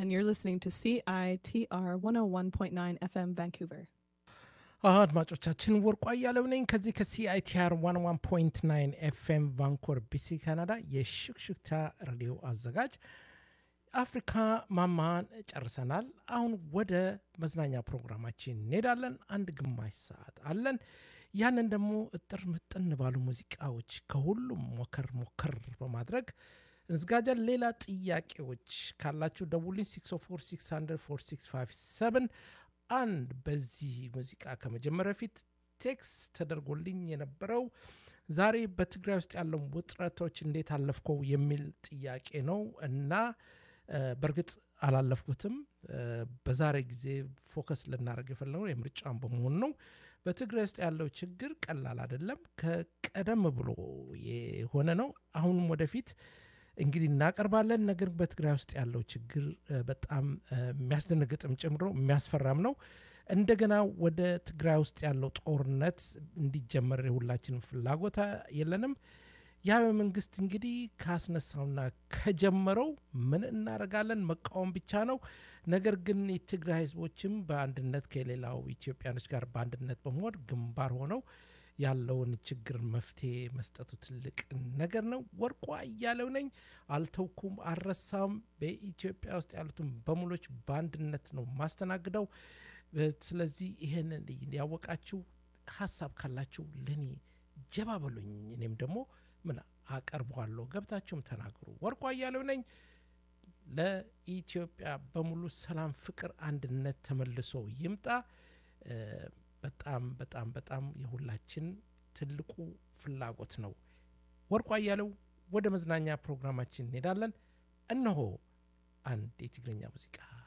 and you're listening to CITR 101.9 FM Vancouver. አድማጮቻችን ወርቁ አያለው ነኝ ከዚህ ከሲአይቲአር 11.9 ኤፍኤም ቫንኮር ቢሲ ካናዳ የሽክሽክታ ሬዲዮ አዘጋጅ አፍሪካ ማማን ጨርሰናል። አሁን ወደ መዝናኛ ፕሮግራማችን እንሄዳለን። አንድ ግማሽ ሰዓት አለን። ያንን ደግሞ እጥር ምጥን ባሉ ሙዚቃዎች ከሁሉም ሞከር ሞከር በማድረግ እንዝጋጃን። ሌላ ጥያቄዎች ካላችሁ ደውልኝ 604 አንድ በዚህ ሙዚቃ ከመጀመሪያ በፊት ቴክስ ተደርጎልኝ የነበረው ዛሬ በትግራይ ውስጥ ያለው ውጥረቶች እንዴት አለፍከው የሚል ጥያቄ ነው እና በእርግጥ አላለፍኩትም። በዛሬ ጊዜ ፎከስ ልናደርግ የፈለገው የምርጫን በመሆኑ ነው። በትግራይ ውስጥ ያለው ችግር ቀላል አይደለም። ከቀደም ብሎ የሆነ ነው። አሁንም ወደፊት እንግዲህ እናቀርባለን። ነገር በትግራይ ውስጥ ያለው ችግር በጣም የሚያስደነግጥም ጨምሮ የሚያስፈራም ነው። እንደገና ወደ ትግራይ ውስጥ ያለው ጦርነት እንዲጀመር የሁላችንም ፍላጎት የለንም። ያ በመንግስት እንግዲህ ካስነሳውና ከጀመረው ምን እናደርጋለን? መቃወም ብቻ ነው። ነገር ግን የትግራይ ህዝቦችም በአንድነት ከሌላው ኢትዮጵያኖች ጋር በአንድነት በመሆን ግንባር ሆነው ያለውን ችግር መፍትሄ መስጠቱ ትልቅ ነገር ነው። ወርቁ አያሌው ነኝ። አልተውኩም፣ አልረሳም። በኢትዮጵያ ውስጥ ያሉትን በሙሎች በአንድነት ነው ማስተናግደው። ስለዚህ ይህንን ያወቃችሁ ሀሳብ ካላችሁ ለእኔ ጀባ በሉኝ። እኔም ደግሞ ምን አቀርበዋለሁ፣ ገብታችሁም ተናገሩ። ወርቁ አያሌው ነኝ። ለኢትዮጵያ በሙሉ ሰላም፣ ፍቅር፣ አንድነት ተመልሶ ይምጣ። በጣም በጣም በጣም የሁላችን ትልቁ ፍላጎት ነው። ወርቁ አያሌው ወደ መዝናኛ ፕሮግራማችን እንሄዳለን። እነሆ አንድ የትግርኛ ሙዚቃ